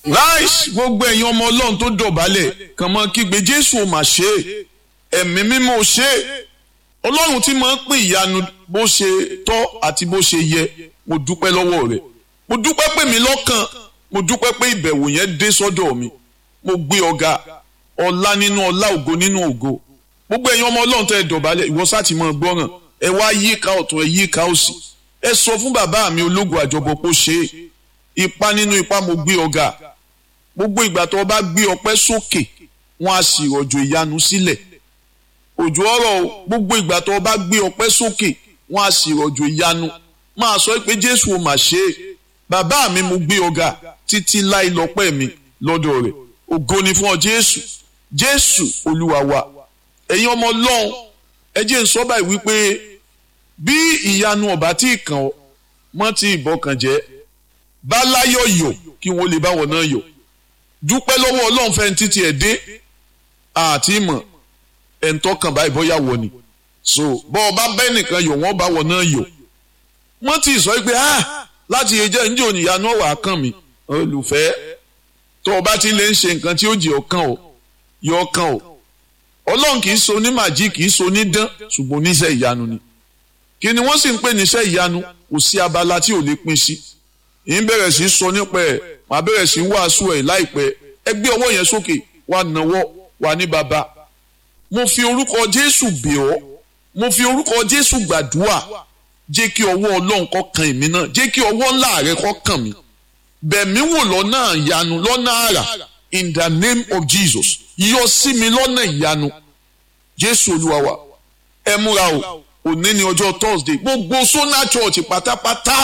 láìsí gbogbo ẹ̀yin ọmọ ọlọ́run tó dọ̀bálẹ̀ kàn mọ́ kígbe jésù ò mà ṣe é ẹ̀mí mímọ́ ò ṣe é ọlọ́run tí máa ń pín ìyanu bó ṣe tọ́ àti bó ṣe yẹ mo dúpẹ́ lọ́wọ́ rẹ̀ mo dúpẹ́ pé mi lọ́kàn mo dúpẹ́ pé ìbẹ̀wò yẹn dé sọ́dọ̀ mi mo gbé ọ̀gá ọlá nínú ọlá ògo nínú ògo gbogbo ẹ̀yin ọmọ ọlọ́run tẹ́ ẹ dọ̀bálẹ̀ ìwọ sáà ti máa gbọ́ràn ẹ wá yíká ọ̀tún ẹ yíká òsì ẹ sọ fún bàbá mi ológun àjọbọ kó ṣe é ipa nínú ipa mo gbé ọ̀gá gbogbo ìgbà tó o bá gbé ọpẹ́ sókè wọn á sì rọ̀jò ìyanu sílẹ̀ òjò ọ̀rọ̀ gbogbo ìgbà tó o bá gbé ọpẹ́ sókè wọn á sì rọ̀jò ìyanu máa sọ pé jésù ò mà ṣe é bàbá mi mo gbé ọ̀gá títí láì lọ́pẹ́ mi lọ́dọ̀ rẹ̀ ògo ni fún ọ jésù jésù olúwa wa ẹ̀yin ọmọ ọlọ́run ẹ jẹ́ n sọ báyìí wípé bí ìyanu ọ̀bá tí ì kàn ọ́ mọ́ tí ìbọkàn jẹ́ bá láyọ̀ yọ̀ kí wọ́n lè báwọn náà yọ̀ dúpẹ́ lọ́wọ́ ọlọ́run fẹ́ títí ẹ̀ dé àti ìmọ̀ ẹ̀ ń tọ́kàn báyìí bóyá wọ ni so bọ́ ọ bá bẹ́ẹ̀ nìkan yọ̀ wọ́n bá wọn náà yọ̀ wọ́n ti sọ pé ah láti ẹjẹ́ ǹjẹ́ òníyanu ọ̀wà kàn mí olùfẹ́ tó o bá ti lè ń ṣe nǹkan tí ó jẹ́ ọkàn o yọ ọkàn o ọlọ́run kì í so ní màjí kì í so ní dán ṣùgbọ́n oníṣẹ́ ìyanu ni kí ni wọ́n sì ń pè níṣẹ́ ìyanu kò sí abala tí ò lè pín sí ì ń bẹ̀rẹ̀ sí sọ nípa ẹ̀ màá bẹ̀rẹ̀ sí wàásù ẹ̀ láìpẹ́ ẹ gbé ọwọ́ yẹn sókè wà náwọ́ wà ní baba mo fi orúkọ jésù bẹ̀ ọ́ mo fi orúkọ jésù gbàdúrà jẹ́ kí ọwọ́ ọlọ́run kó kan èmi náà jẹ́ kí ọwọ́ ńlá rẹ kó kàn mí bẹ̀mí wò lọ́nà ìyanu lọ́nà àrà in the name of jesus yọ sí mi lọ́nà ìyanu jésù olúwa wa ẹ múra o òní ni ọjọ́ thursday gbogbo sona church pátápátá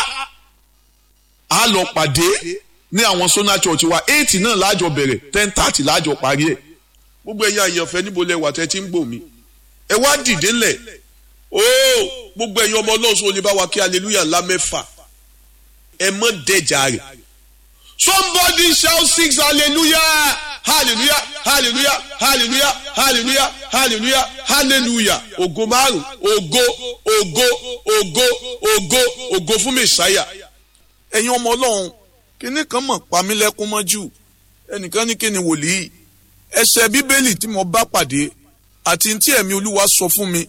a lọ pàdé ní àwọn sona church wa eight náà láàjọ bẹ̀rẹ̀ ten thirty láàjọ parí ẹ̀ gbogbo ẹ̀yin àyànfẹ́ níbo lẹ wà tẹ́ tí ń gbò mí ẹ wá dìde ńlẹ̀ ooo gbogbo ẹ̀yin ọmọ ọlọ́run sọ lè bá wa kí hallelujah ńlá mẹ́fà ẹ mọ́ dẹ̀jà rẹ̀ somebody shout six hallelujah hallelujah hallelujah hallelujah hallelujah hallelujah hallelujah ògo márùn ògo ògo ògo ògo ògo fún mẹsàáyà ẹ̀yin ọmọ ọlọ́run kíní kan mọ̀ pamílẹ́kún mọ́jú ẹnìkan ní kíni wòlíì ẹsẹ̀ bíbélì tí mo bá pàdé àti tí ẹ̀mí olúwa sọ fún mi